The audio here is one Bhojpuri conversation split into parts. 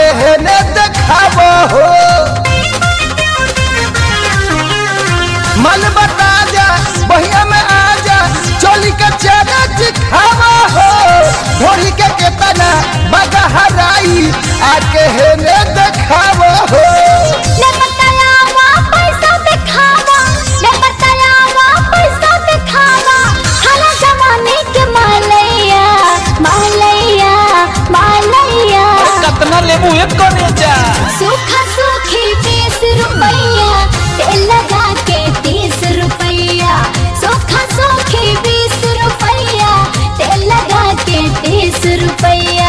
आके है ने देखाव हो मन बता जा बहिया में आ जा चोली के चेहरा दिखाव हो ढोली के केतना बगा हराई आके है ने देखाव हो ले बतायावा पैसा दिखावा ले बतायावा पैसा दिखावा हला जमाने के मालैया मालैया मालैया कतना लेबू एक करे जा सूखा सूखी बीस रुपैया तेल लगा के तीस रुपैया सूखा सूखी बीस रुपैया तेल लगा के तीस रुपैया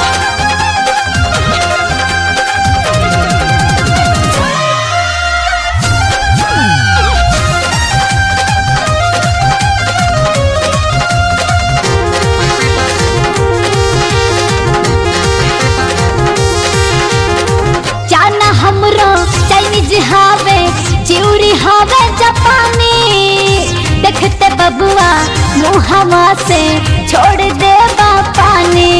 जाना हमरो चाइनीज हावे चिउरी हावे जापानी देखते बबुआ मुहवा से छोड़ दे पानी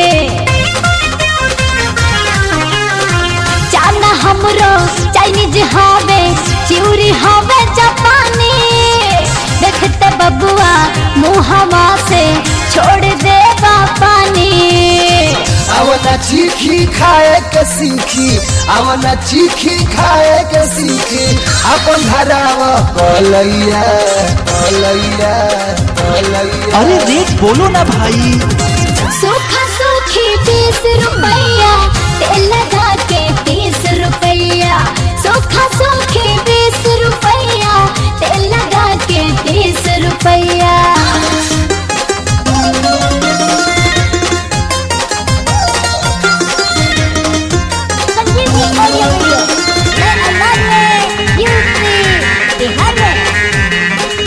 जाना हमरो चाइनीज हावे चिउरी हावे जापानी देखते बबुआ मुहवा से छोड़ दे पानी आवना चीखी खाए के सीखी आवना चीखी खाए के सीखी अपन धराव कलैया कलैया कलैया अरे रेट बोलो ना भाई सूखा सूखी बीस रुपैया तेल लगा के तीस रुपैया सूखा सूखी बीस रुपैया तेल लगा के तीस रुपैया बिहार में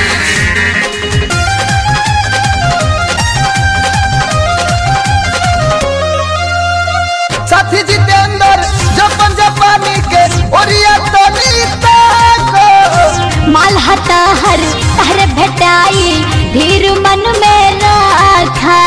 साथी जितेंद्र जपन जापानी के ओरिया तनी ताको माल हता हर हर भेटाई धीर मन में रखा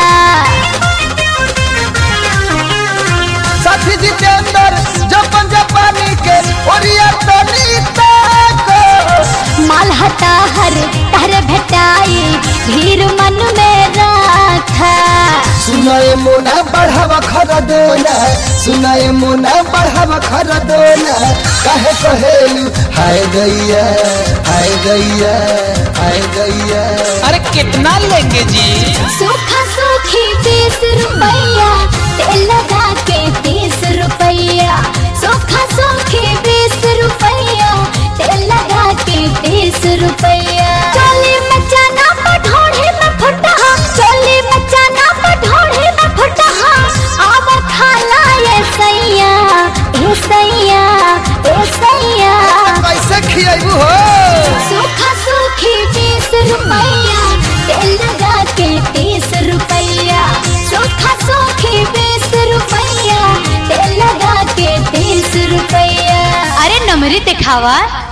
साथी जितेंद्र जपन जापानी के ओरिया तनी ताको माल हता हर हर भेटाई धीर मन में रखा सुनाए मोना बढ़ावा खर दोना सुनाए मोना बढ़ावा खर दोना काहे कहेलू हाय गैया हाय गैया हाय गैया अरे कितना लेंगे जी सूखा सूखी बीस रुपैया तेल लगा के तीस रुपैया सूखा सूखी बीस रुपैया तेल लगा के तीस रुपैया चोली में चना पठोड़े में फुटहा चोली में चना पठोड़े में फुटहा आव खाला ये सैया ए सैया ए सैया कैसे खियाबू हो सूखा सूखी बीस रुपैया तेल लगा के तीस रुपैया सूखा सूखी बीस रुपैया तेल लगा के तीस रुपैया अरे नमरी दिखावा